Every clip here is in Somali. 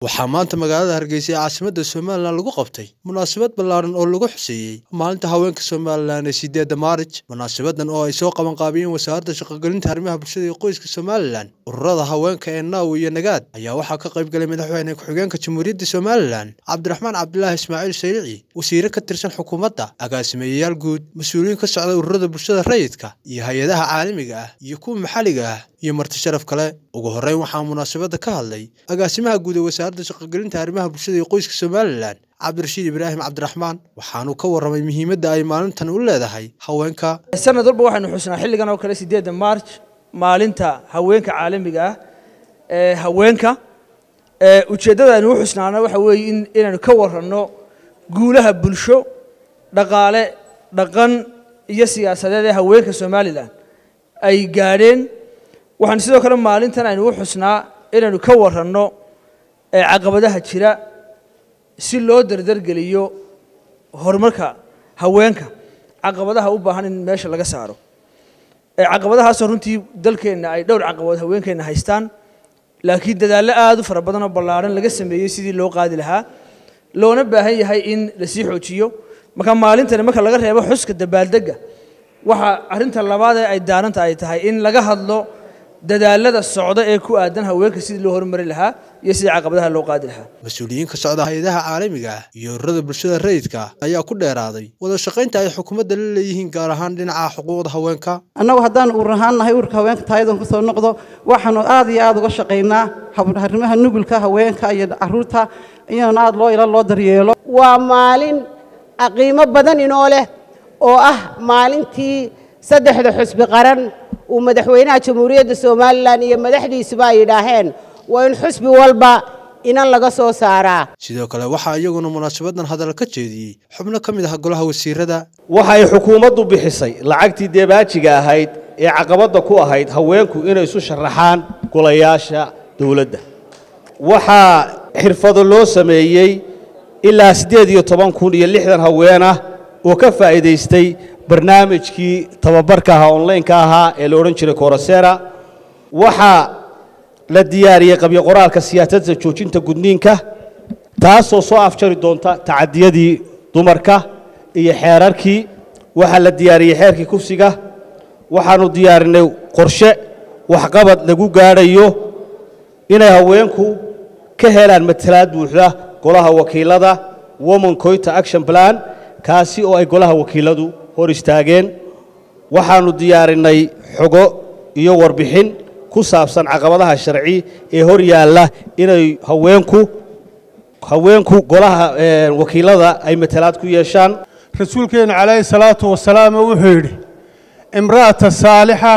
waxaa maanta magaalada hargeysa ee caasimadda somalilan lagu qabtay munaasabad ballaaran oo lagu xuseeyey maalinta haweenka somalilan ee sideedda maarij munaasabadan oo ay soo qabanqaabiyeen wasaaradda shaqogelinta arrimaha bulshada iyo qoyska somalilan ururada haweenka ee naawi iyo nagaad ayaa waxaa ka qayb galay madaxweyne ku-xigeenka jamhuuriyadda somalilan cabdiraxmaan cabdilaahi ismaaciil sayrici wasiire ka tirsan xukuumadda agaasimeeyayaal guud mas-uuliyiin ka socda ururada bulshada rayidka iyo hay-adaha caalamiga ah iyo kuwa maxalliga ah iyo marti sharaf kale ugu horreyn waxaa munaasabadda ka hadlay agaasimaha guud ee wasaaradda shaqogelinta arrimaha bulshada iyo qoyska somalilan cabdirashiid ibraahim cabdiraxmaan waxaanuu ka warramay muhiimadda ay maalintan u leedahay haweenka sanad walba waxaynu xusnaa xilligan oo kale sideedda march maalinta haweenka caalamiga ah ee haweenka ujeeddada aynu u xusnaana waxa weeye in inaynu ka waranno guulaha bulsho dhaqaale dhaqan iyo siyaasadeed ee haweenka somalilan ay gaadheen waxaan sidoo kale maalintan aynu u xusnaa inaynu ka waranno caqabadaha jira si loo dardargeliyo horumarka haweenka caqabadaha u baahan in meesha laga saaro caqabadahaasoo runtii dalkeenna ay dhowr caqabadood haweenkeenna haystaan laakiin dadaallo aad u fara badan oo ballaaran laga sameeyey sidii loo qaadi lahaa loona baahan yahay in lasii xoojiyo marka maalintani marka laga reebo xuska dabaaldegga waxa arrinta labaad ee ay daaranta ay tahay in laga hadlo dadaalada socda ee ku aadan haweenka sidii loo horumari lahaa iyo sidii caqabadaha loo qaadi lahaa mas-uuliyiin ka socda hay-adaha caalamiga ah iyo ururada bulshada rayidka ayaa ku dheeraaday wada shaqaynta ay xukuumadda la leeyihiin gaar ahaan dhinaca xuquuqda haweenka annagu haddaan uur ahaan nahay uurka haweenka taayadan ku soo noqdo waxaanu aad iyo aad uga shaqaynaa arrimaha nugulka haweenka iyo caruurta iyana aad loo ila loo daryeelo waa maalin qiimo badan inoo leh oo ah maalintii saddexda xusbi qaran uu madaxweynaha jamhuuriyadda somalilan iyo madaxdiisuba ay yidhaaheen waa in xusbi walba inan laga soo saaraa sidoo kale waxaa iyaguna munaasabadan hadal ka jeediyey xubno ka mid ah golaha wasiirada waxay xukuumaddu bixisay lacagtii deebaajiga ahayd ee caqabadda ku ahayd haweenku inay isu sharaxaan golayaasha dowladda waxaa xirfado loo sameeyey ilaa siddeed iyo toban kun iyo lixdan haween ah oo ka faa'iidaystay barnaamijkii tababarka ahaa onlaynka ahaa ee la odhan jiray korosera waxaa la diyaariyey qabyo qoraalka siyaasadda joojinta gudniinka taasoo soo afjari doonta tacadiyadii dumarka iyo xeerarkii waxaa la diyaariyey xeerkii kufsiga waxaannu diyaarinay qorshe waxqabad lagu gaadhayo inay haweenku ka helaan matalaad buuxda golaha wakiilada woman coita action plan kaasi oo ay golaha wakiiladu hor istaageen waxaannu diyaarinay xogo iyo warbixin ku saabsan caqabadaha sharci ee hor yaalla inay haweenku haweenku golaha wakiilada ay matalaad ku yeeshaan rasuulkeennu calayhi salaatu wasalaam wuxuu yidhi imra'ata saalixa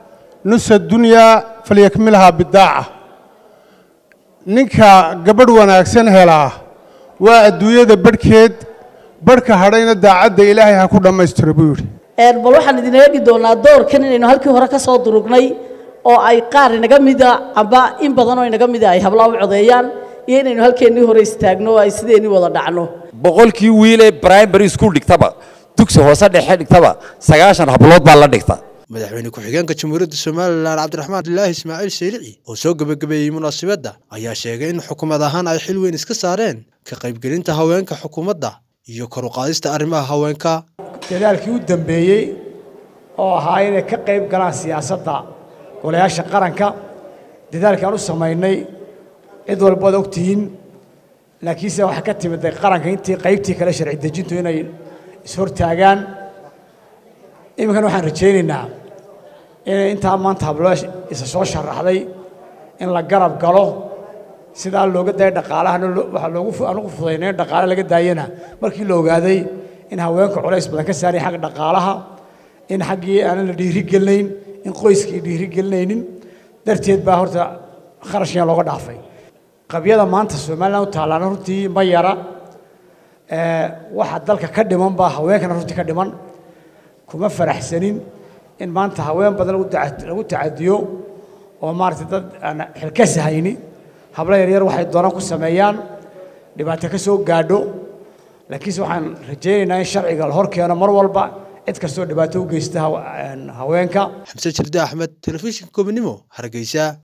nusa dunyaa falyakmilhaa bidaaca ninka gabadh wanaagsan helaa waa adduunyada badhkeed barhka hadhayna daacadda ilaahay ha ku dhammaystiro buu yidhi bal waxaan idin eegi doonaa doorkan inaynu halkii hore ka soo durugnay oo ay qaar inaga mida amba in badan oo inaga mida ay hablaa u codeeyaan iyo inaynu halkeennii hore istaagno oo ay sideennii wada dhacno boqolkii wiilee primary school dhigtaba dugsi hoose dhexe dhigtaba sagaashan hablood baa la dhigta madaxweyne ku-xigeenka jamhuuriyadda somalilan cabdiraxmaan abdilaahi ismaaciil sayrici oo soo gebagabeeyey munaasabadda ayaa sheegay in xukuumad ahaan ay xil weyn iska saareen ka qaybgelinta haweenka xukuumadda iyo kor u qaadista arrimaha haweenka dadaalkii u dambeeyey oo ahaa inay ka qayb galaan siyaasadda golayaasha qaranka dadaalkii aan u samaynay cid walbaad og tihiin laakiinse waxaa ka timiday qaranka intii qaybtii kale sharci dejintu inay ishortaagaan iminkana waxaan rajaynaynaa inay intaa maanta habloo isa soo sharaxday in la garab galo sidaa looga daaya dhaqaalahana waxaa loogu aan ugu fudaynay in dhaqaale laga daayana markii la ogaaday in haweenka culays badan ka saaraya xagga dhaqaalaha in xaggii aanan la dhiiri gelinayn in qoyskii dhiiri gelinaynin darteed baa horta kharashkan looga dhaafay qabyada maanta somaliland u taallaana runtii ma yara waxa dalka ka dhiman baa haweenkana runtii ka dhiman kuma faraxsanin in maanta haween badan lagu tacadiyo oo maaragtay dad aan xilkas hayni hablo yaryar waxay doonaan ku sameeyaan dhibaato ka soo gaadho laakiinse waxaan rajaynaynaa in sharciga la hor keeno mar walba cid kastoo dhibaato u geysta haweenka xamse jirde axmed telefishinka gobonimo hargeysa